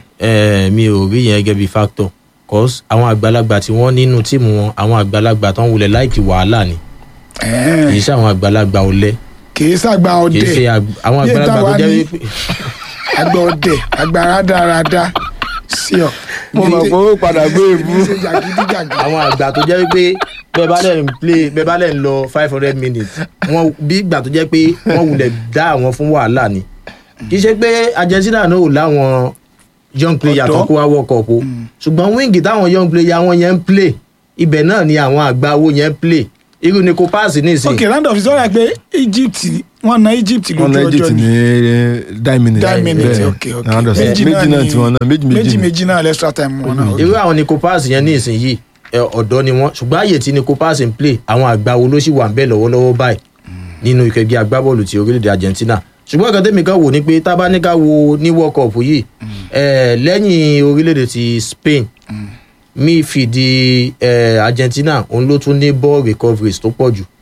ẹ mi ò rí yẹn gẹ́gẹ́ bí factor cause àwọn àgbàlagbà tí wọ́n nínú tíìmù wọn àwọn àgbàlagbà tó ń wulẹ̀ láìkì wàhálà ni
Eh,
kì í ṣe àwọn àgbàlagbà ọ̀lẹ
kì í ṣàgbà
kì í ṣe
ọdẹ
àgb- àwọn
Yé
àgbàlagbà tó
táwa
jẹ́
ní-
wípé
àgbà ọdẹ àgbà rádaràda sí ọ.
mo mọ̀ pé ó padà gbé ebú.
ṣe jàgídíjàgí.
àwọn àgbà tó jẹ́ wípé bẹ́ẹ̀ bá lẹ̀ ń play bẹ́ẹ̀ bá lẹ̀ ń lọ five hundred minutes wọ́n bí ìgbà tó jẹ́ pé wọ́n wulẹ̀ dá àwọn fún wàhálà ni kì í ṣe pé Argentina náà ò láwọn young player
Ọ̀dọ́.
tó kó wá World Cup o ṣùgbọ́n wíńgì táwọn young player wọn yẹn ń play ibẹ̀ náà ni àwọn àgbà owó yẹn ń play irú ni kò pass ní ìsìn
ok round of sọ́ra pé Egypt wọ́n na Egypt
wọn
lójú
náà
ọjọ́
egypt
ni
ní nine minutes
nine minutes
Bẹ́ẹ̀.
ok ok
Round of- méjì náà tiwọn náà méjì
méjì
méjì
méjì náà extra time wọn náà ok.
irú àwọn ni kò pass yẹn ní ìsìn yìí ẹ, ọ̀dọ́ ni wọ́n ṣùgbọ́n àyè tí ni kò pass ń play àwọn àgbà wo ló sì wà ń bẹ̀ lọ́wọ́lọ́wọ́ báyìí nínú ikọ̀ ẹgbẹ́ agbábọ́ọ̀lù ti orílẹ̀-èdè Argentina ṣùgbọ́n nǹkan tẹ́mi kan wò ni pé tá a bá ní ká wo ní World Cup yìí ẹ, lẹ́yìn orílẹ̀-èdè ti Spain midfield ẹ, Argentina òun ló tún ní ball recoveries tó pọ̀ jù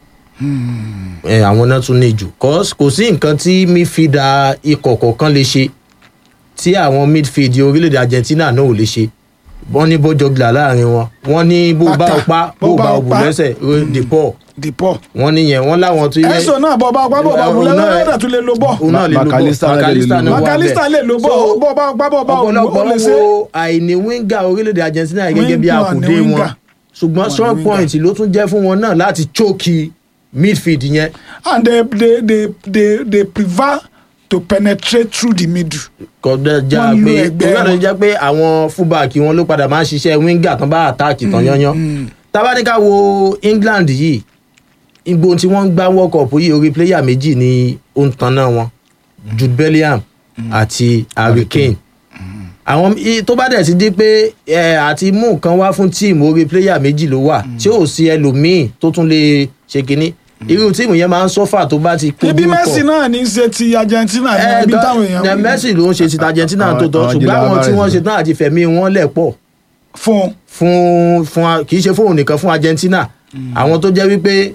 ẹ, àwọn náà tún ní jù cause kò sí nǹkan tí midfielder ikọ̀ kọ̀ọ̀kan lè ṣe tí àwọn midfield orílẹ̀-èdè Argentina náà ò lè ṣe wọ́n ní bọ́jọ́gìlà láàrin wọn wọ́n ní bó bá
Bàtà,
o pa bó bá o bù lẹ́sẹ̀ dìpọ̀
Deport
wọ́n níyẹn wọ́n láwọn tó yẹ
ẹ̀sọ́ náà bọ́ bá gbá bọ́ bá
Òun
bulẹ̀
náà-
lọ́dọ̀ tún lè lo bọ́
òun náà lè lo bọ́
Macalester náà lè lo
Macalester
bọ́.
náà wà
Macalester
bẹ́ẹ̀.
lè lo bọ́
So,
bọ́ bá gbá bọ́ bá
ọ̀pọ̀lọpọ̀
ó lè
ń
ṣe
wo àìní wíńgà orílẹ̀-èdè Argentina yìí gẹ́gẹ́ bí
Wíńgà
àkùdé
ni
wọn
wíńgà.
ṣùgbọ́n
Wọ́n
strong
ní wíńgà.
point ló tún jẹ́ fún wọn náà láti chókì midfield yẹn
and they they they they they prefer to penetrate through the middle.
kọjá já
Wọ́n lo
pé
ẹgbẹ́
òun náà ló
wọn.
jẹ́ pé àwọn fullback wọn ló padà máa ń ṣiṣẹ́ wíńgà tán bá àtáàkì tán yányán tábàdíkà wo England yìí igbó tí wọ́n ń gbá World Cup yìí orí pléyà méjì ni ó ń tanná wọn Jude Bellingham àti Harry Kane àwọn i- tó bá dẹ̀ ti di pé ẹ, àti mú nǹkan wá fún tíìmù orí pléyà méjì ló wà tí ò sí ẹlòmíì tó tún lè ṣe kínní irú tíìmù yẹn máa ń sọ́fà tó bá ti kojú
ibi
ikọ̀.
Messi náà ní í ṣe ti Argentina ní
Ẹ,
ibi
gan-
táwọn èèyàn
ẹ,
wí.
Messi ló ń ṣe ti Argentina tó tọ́
Àwọn-
ṣùgbọ́n
àwọn
àwọn tí
Julian
wọ́n
Alvarez.
ṣe tán àti fẹ̀mí wọn lẹ̀ pọ̀
fún
fún fún a- kì í ṣe fóun nìkan fún Argentina àwọn tó jẹ́ wípé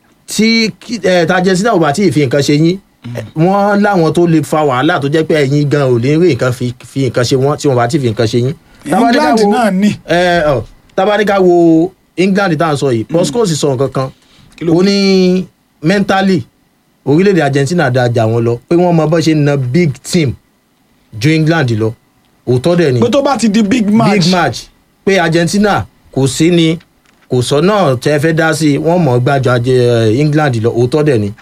tí kí- ẹ, tí Argentina ò bá tí ì fi nǹkan ṣe yín ẹ, wọ́n láwọn tó lè fa wàhálà tó jẹ́ pé ẹ̀yin gan ò lè rí nǹkan fi fi nǹkan ṣe wọ́n tí wọ́n bá tí ì fi nǹkan ṣe yín. Tabadika
England
wo-
náà ní.
ẹ, ọ, Tabadika wo England tá à ń sọ yìí Postecoglou sọ nǹkan kan
ló
ó ní mentally orílẹ̀-èdè Argentina dáa jà wọ́n lọ pé wọ́n mọ bọ́ ṣe ń na big team ju England lọ òótọ́ dẹ̀ ni
pé tó bá ti di big match
big match pé Argentina kò sí ni kò sọ náà tẹ́ fẹ́ dá sí i wọ́n mọ̀ ọ́ gbàjọ ajé England lọ òótọ́ dẹ̀ ni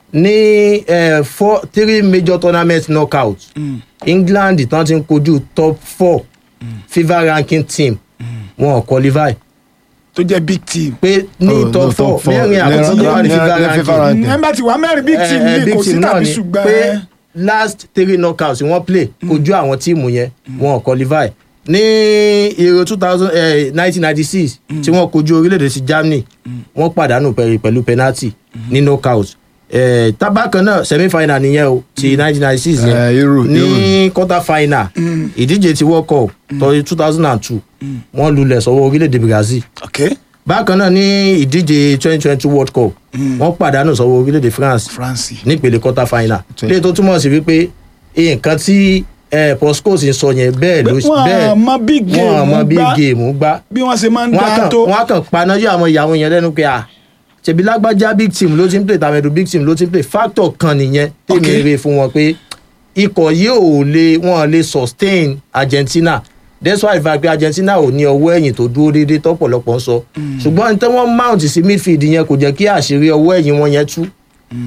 ní eh, four three major tournament knockout England tán ti ń kojú top four FIFA ranking team wọn ò qualify
tó jẹ́ big team.
pé ní
Oh, no,
top four
top four.
mẹ́rin àkọ́kọ́ tó wà ní
Ní-
FIFA
ní- ní FIFA
ranking
ranking.
ẹ bá ti wá mẹ́rin big team
Eh, eh,
ní
big
kò sí
team náà
tàbí
ni
ṣùgbọ́n
pé last three knockouts wọ́n play kojú àwọn tíìmù yẹn wọn ò qualify ní Euro two thousand nineteen ninety six tí wọ́n kojú orílẹ̀-èdè sí Germany wọ́n pàdánù pẹ̀lú pẹ̀lú penalty ní knockout Eh, tábàkan náà semi final nìyẹn o ti nineteen ninety six
Eh,
yẹn
Euro,
ní quarter final ìdíje ti World Cup tọ́jú two thousand and two wọ́n lulẹ̀ sọ́wọ́ orílẹ̀-èdè Brazil
ok
bákan náà ní ìdíje twenty twenty world cup wọ́n pàdánù sọ́wọ́ orílẹ̀-èdè france
France.
nípele quarter final
Twen-
lè tó túmọ̀ sí wípé nǹkan tí eh, Postecoglou ń sọ yẹn bẹ́ẹ̀ ló
wọ́n á mọ big game
wọ́n mọ bí
gbá
géèmù gbá
bí wọ́n ṣe máa ń
wọ́n á
dá
kàn
tó
wọ́n á kàn paná yóò àwọn ìyàwó yẹn lẹ́nu pé à ṣèbí lágbájá big team ló ti ń play tàmẹ̀dù big team ló ti ń play factor kan nìyẹn tèmi
Okay.
rè fún wọn pé ikọ̀ yìí ò lè wọ́n lè sustain Argentina that's why ìfà pé Argentina ò ní ọwọ́ ẹ̀yìn tó dúró déédéé tọ́pọ̀lọpọ̀ ń sọ ṣùgbọ́n ní tí wọ́n mount sí midfield yẹn kò jẹ́ kí àṣírí ọwọ́ ẹ̀yìn wọn yẹn tú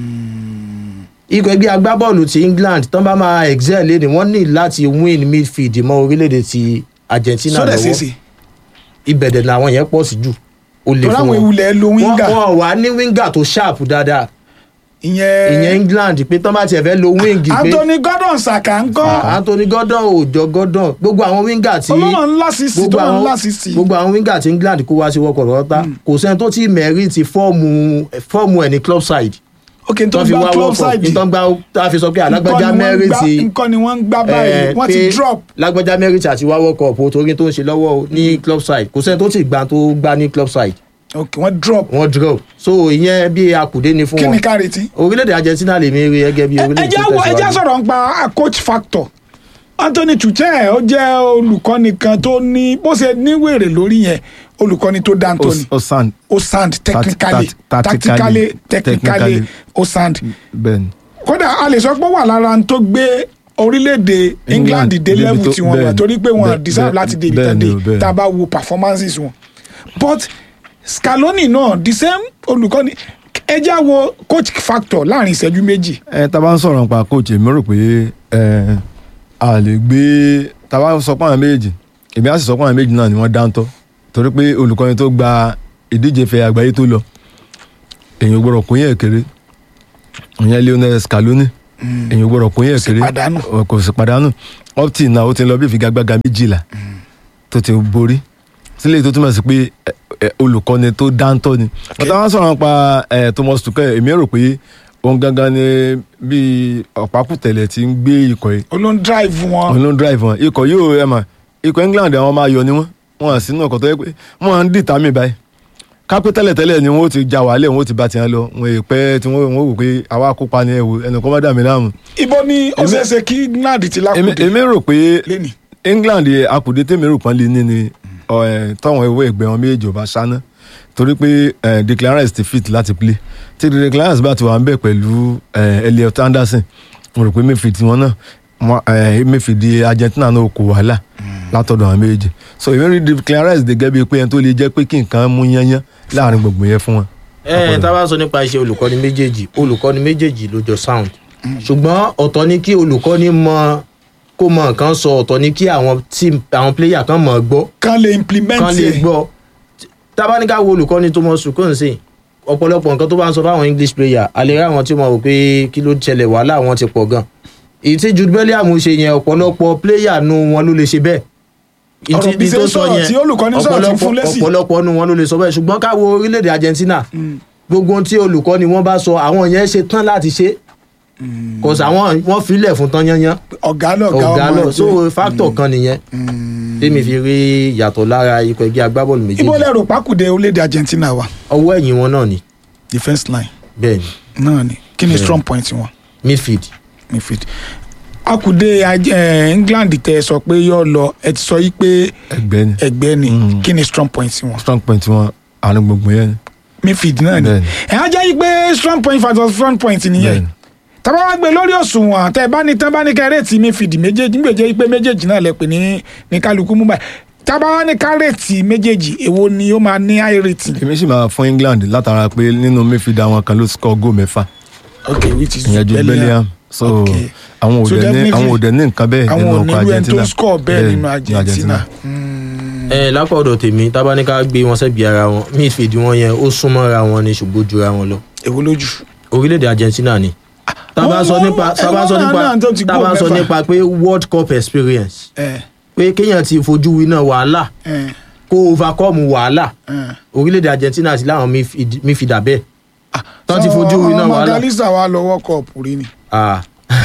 ikọ̀ ẹgbẹ́ agbábọ́ọ̀lù ti England tán bá máa excel léde wọ́n ní láti win midfield mọ́ orílẹ̀-èdè ti Argentina
sódẹ̀
lọ́wọ́
ṣeéṣe
ibẹ̀dẹ̀ làwọn yẹn pọ̀ sí jù ó lè
torí
fún
àwọn
wọn
ìwúlẹ̀ lo wíńgà
wọn wọn wà ní wíńgà tó sharp dáadáa
ìyẹn
ìyẹn England pé tán bá tiẹ̀ fẹ́ lo wíńgì pé
Anthony Gordon Saka ń kọ́
Anthony Gordon ò jọ Gordon gbogbo àwọn wíńgà tí
olómọ ńlá sísì
gbogbo
tó máa ń
àwọn
ńlá sísì
gbogbo àwọn wíńgà tí England kó wá sí wọ́kọ̀ lọ́tà kò sẹ́ni tó ti mẹ́rìtì fọ́ọ̀mù fọ́ọ̀mù ẹ̀ ní club side
ok n tó
tó fi
gba
wá
club
wọ́kọ̀
side
nítorí gbá tá a fi sọ pé alágbájá mẹ́rìtì
nǹkan ni wọ́n ń gbá báyìí wọ́n ti drop
lágbájá mẹ́rìtì àti wá wọ́kọ̀ ọ̀pọ̀ torí tó ń ṣe lọ́wọ́ o ní club side kò sẹ́ni tó ti gbà tó gbá ní club side
ok wọ́n drop
wọ́n drop so ìyẹn bí akùdé ni fún
kí ni
wọn
ká retí.
orílẹ̀-èdè Argentina lè mi rí gẹ́gẹ́ bí orílẹ̀-èdè
ẹjẹ́
tó
wo ẹjẹ́
tẹ̀síwájú.
sọ̀rọ̀ nípa coach factor Anthony Tuchel ó jẹ́ olùkọ́ni kan tó ní bó ṣe níwèrè lórí yẹn olùkọ́ni tó dá Anthony
ó sàn
ó sound technically
tat- tactically,
tactically technically
technically.
ó sound
bẹ́ẹ̀ ni
kódà a lè sọ pé ó wà lára n tó gbé orílẹ̀-èdè England
England
dé
débi
level
tó-
tí wọ́n wà
bẹ́ẹ̀ ni,
torí pé wọ́n
bẹ́ẹ̀-
deserve
bẹ́ẹ̀-
láti dé ibi
bẹ́ẹ̀
tán
ni
dé
o, bẹ́ẹ̀
tá a bá wo performances wọn but Scaloni náà the same olùkọ́ni ẹ já wo coach factor láàrin ìṣẹ́jú méjì
ẹ tá a bá ń sọ̀rọ̀ nípa coach èmi rò pé ẹ a lè gbé tá a bá sọ pé àwọn méjì èmi á sì sọ pé àwọn méjì náà ni wọ́n dáńtọ́ torí pé olùkọ́ni tó gba ìdíje fẹ́ àgbáyé tó lọ èyàn gbọ́dọ̀ kó yẹn kéré ìyẹn Lionel Scaloni èyàn gbọ́dọ̀ kó yẹn
sì
kéré
pàdánù.
Ọ, kò sì pàdánù up till now ó ti lọ bí ìfigagbága méjìlá tó ti borí sílẹ̀ tó túmọ̀ sí pé ẹ, ẹ, olùkọ́ni tó dáńtọ́ ni ọ̀tá wọn sọ̀rọ̀ nípa ẹ, Thomas Tuchel èmi rò pé òun gangan ni bí ọ̀pákùtẹ̀lẹ̀ ti ń gbé ikọ̀ yìí
olóń drive wọn
òun ló ń drive wọn ikọ̀ yóò ẹ̀ mà ikọ̀ England àwọn máa yọ ni wọ́n wọn à sínú ọkọ̀ tó yẹ pé wọ́n à ń dìtà mí báyìí kápẹ́ tẹ́lẹ̀tẹ́lẹ̀ ni wọ́n ó ti já wàhálẹ̀ wọ́n ó ti bá tiẹ̀ lọ wọn è pẹ́ tí wọ́n wọ́n wò pé àwa kópa ni ẹ wò ẹnìkan má dà mí láàmú.
ibo ni ó
Èmi-
ṣeé ṣe kí England ti
èmi
lákòóde
èmi rò pé
lẹ́nì
England akùdé tèmi rò pọ́n lé ní ni ọ, ẹ, táwọn ewé ẹgbẹ́ wọn méjèèjì ò bá ṣáná torí pé ẹ, Declan Rice ti fit láti play tí Declan Rice bá ti wà ń bẹ̀ pẹ̀lú ẹ, Elliot Anderson mo rò pé mayfield wọn náà wọn, ẹ, mayfield Argentina náà kò wàhálà látọ̀dọ̀ àwọn méjèèjì so èmi rí Declan Rice gẹ́gẹ́ bíi pé ẹni tó lè jẹ́ pé kí nǹkan mú yányán láàrin gbogbo yẹn fún wọn.
ẹ tá a bá sọ nípa iṣẹ́ olùkọ́ni méjèèjì olùkọ́ni méjèèjì ló jọ sound ṣùgbọ́n ọ̀tọ̀ ni kí olùkọ́ni mọ kó mọ nǹkan sọ ọ̀tọ̀ ni kí àwọn team àwọn player kan mọ̀ ọ́ gbọ́
kan lè implement
kan lè
ẹ̀.
gbọ́ tá a bá ní ká wo olùkọ́ni tó mọ sùkúrù sí ọ̀pọ̀lọpọ̀ nǹkan tó bá ń sọ fáwọn English player a lè rí àwọn tí wọ́n rò pé kí ló ṣẹlẹ̀ wàhálà wọn ti pọ̀ gan èyí tí Jude Bellingham ṣe yẹn ọ̀pọ̀lọpọ̀ player nu wọn ló lè ṣe bẹ́ẹ̀
Ọ̀rọ̀ bí ṣe ń sọ̀rọ̀ tí olùkọ́ni sọ̀rọ̀ tí ń fún lésì.
ọ̀pọ̀lọpọ̀ nu wọn ló lè sọ bẹ́ẹ̀ ṣùgbọ́n ká wo orílẹ̀-èdè Argentina gbogbo ohun tí olùkọ́ni wọn bá sọ àwọn yẹn ṣe tán láti ṣe kò sàwọn wọn filẹ̀ fún tán yányán
ọ̀gá lọ̀gá
ọ̀gá
ọmọ
lọ
ẹgbẹ́.
so factor kan nìyẹn tèmi fi rí yàtọ̀ lára ikọ̀ ẹgbẹ́ agbábọ́ọ̀lù
ibo
méjèèjì
lẹ́rù pákúdé orílẹ̀-èdè Argentina wa
ọwọ́ ẹ̀yìn wọn náà ni
defence line
bẹ́ẹ̀ ni
náà ni kí ni
Bẹ́ẹ̀.
strong point wọn
midfield
midfield akùdé ajẹ England tẹ sọ pé yóò lọ ẹ ti sọ yí pé
ẹgbẹ́ ni
ẹgbẹ́ ni
Mm.
kí ni strong point wọn
strong point wọn àárín gbogbo yẹn ni.
midfield náà ni
Bẹ́ẹ̀ ni.
ẹ á jẹ́ yí pé strong point versus strong point
Bẹ́ẹ̀
nìyẹn
ni.
tábà wá gbé lórí òṣùwọ̀n tẹ bá ní tán bá ní kẹrẹ́ẹ̀tì midfield méjèèjì nígbèjẹ́ yí pé méjèèjì náà lẹ pè ní ní kálukú mú báyìí tábà wá ní kárẹ́ẹ̀tì méjèèjì èwo ni ó máa ní high rating
èmi sì máa fún England látara pé nínú midfield àwọn kan ló score goal mẹ́fà
okay which is
ìyẹn ju Bellingham so
Okay.
àwọn
So
òdẹ ní
definitely,
àwọn òdẹ ní nǹkan bẹ́ẹ̀
àwọn
nínú
ò
ọkọ̀
nílò ẹni
Argentina
tó score bẹ́ẹ̀
Bẹ́ẹ̀
nínú
ní
Argentina. Mm.
ẹ lápá ọ̀dọ̀ tèmi tábánikà gbé wọn sẹ́bi ara wọn midfield wọn yẹn ó súnmọ́ra wọn ni ṣùgbọ́n jura wọn lọ
èwo lójú.
orílẹ̀-èdè Argentina ni tábà sọ
wọ́n-
nípa
wọ́n-
tábà sọ
wọ́n
nípa
náà tó ti goal
tábà sọ
mẹ́fà.
nípa pé World Cup experience
ẹ
pé kéèyàn ti fojú winá wàhálà
ẹ
kó overcome wàhálà
ẹ.
orílẹ̀-èdè Argentina sí láwọn midfield- midfielder bẹ́ẹ̀ tán ti fojú winá
ọmọ
wàhálà
Magalisa wa lọ World Cup rí ni.
Ah.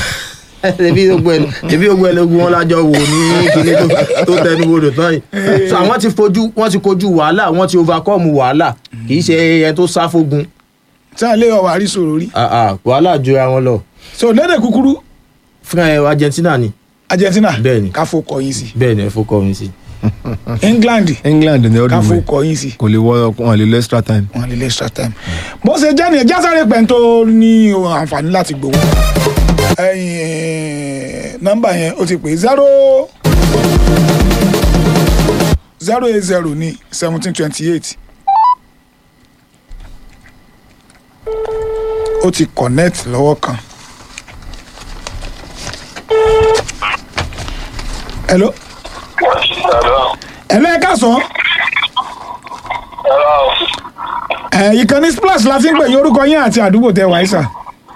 ebi gbogbo ẹ ebi gbogbo ẹ lógun wọn lájọ wò ní kíní tó- tó tẹnu bodò tán yìí so àwọn ti fojú wọn ti kojú wàhálà wọn ti overcome wàhálà kì í ṣe ẹ tó sá fógun
tí a lè ọwọ́ àrísòrò rí.
Ah, ah, wàhálà jura wọn lọ
so lédè kúkúrú
fún ẹ Argentina ni
Argentina
Bẹ́ẹ̀ni.
káfó kọyìn sí
bẹ́ẹ̀ ni ẹ fọkọ mi sí.
England
England ní ọdún
káfó
ìwé
kọyìn sí
kò lè wọ wọn lè lọ extra time.
wọn lè lè extra time. bó ṣe jẹ́ nìyẹn jásáré pẹ̀ntó ní àǹfààní láti gbowó. ẹyin nọ́mbà yẹn ó ti pè zero zero eight zero ní seventeen twenty eight. ó ti connect lọ́wọ́ kan. hello
Hello.
hello ẹ káàsán
Hello.
ẹ ìkànnì splash la ti ń pè yín orúkọ yín àti àdúgbò tẹ wáyé sà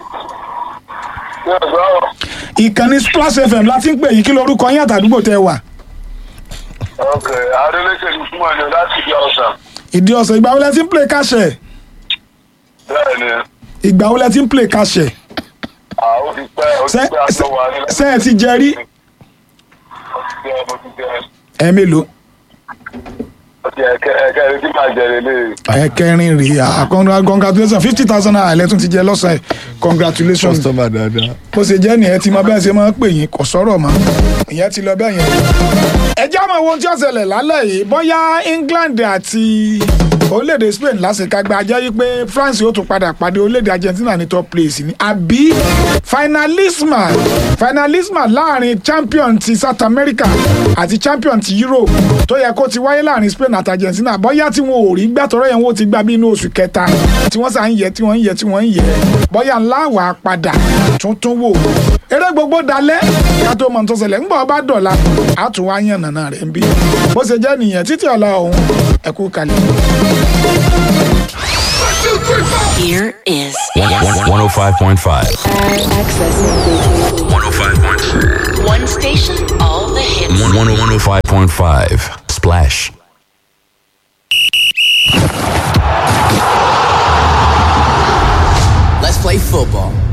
Yes, bro.
ìkànnì splash fm la ti ń pè yín kí lorúkọ yín àti àdúgbò tẹ wà
Okay. Adeleke ni fún ẹni láti ìdí ọ̀sán.
ìdí ọ̀sẹ̀ ìgbà wo lẹ ti ń play káṣẹ̀
Bẹ́ẹ̀ni,
ìgbà wo lẹ ti ń play káṣẹ̀
àwọn ti pẹ́ ó ti
ṣé
pẹ́ àtọ́ wà ní.
ṣé ẹ ti jẹ rí
Ó ti jẹ́ mo ti jẹ́
ẹ mélòó
ó ti ẹ̀kẹ́ ẹ̀kẹ́ ẹni tí màá jẹ lélẹ̀.
ẹ kẹrin rèé à congra- congratulations fifty thousand naira lẹ́tún ti jẹ lọ́sàn-án congratulations
customer dáadáa.
bó ṣe jẹ́ nìyẹn tí mo bẹ́ẹ̀ ṣe máa ń pè yín kò sọ̀rọ̀ mọ́ ìyẹn ti lọ bẹ́ẹ̀ yẹn. ẹ já mọ ohun tí ó ṣẹlẹ̀ lálẹ́ yìí bóyá England àti orílẹ̀-èdè Spain lásìkágbá jẹ́ yí pé France yóò tún padà pàdé orílẹ̀-èdè Argentina ní top place ni àbí finalisma finalisma láàrin champion ti South America àti champion ti Europe tó yẹ kó ti wáyé láàrin Spain àti Argentina bóyá tí wọn ò rí gbàtọ́rọ́ yẹn wọ́n ti gbà bí inú oṣù kẹta tí wọ́n sà ń yẹ tí wọ́n ń yẹ tí wọ́n ń yẹ bóyá ńlá wà á padà tuntun wò eré gbogbo dalẹ̀ ká tó mọ̀ tó ṣẹlẹ̀ ńgbà ọba dọ̀la á tún wá yàn nànà rẹ̀ ń bí bó ṣe jẹ́ nìyẹn títí ọ̀la ọ̀hún ẹ̀kú kalẹ̀.
One, two, three, four. Here is
105.5.
accessing
105.5.
one station, all the hits.
105.5. Splash.
Let's play football.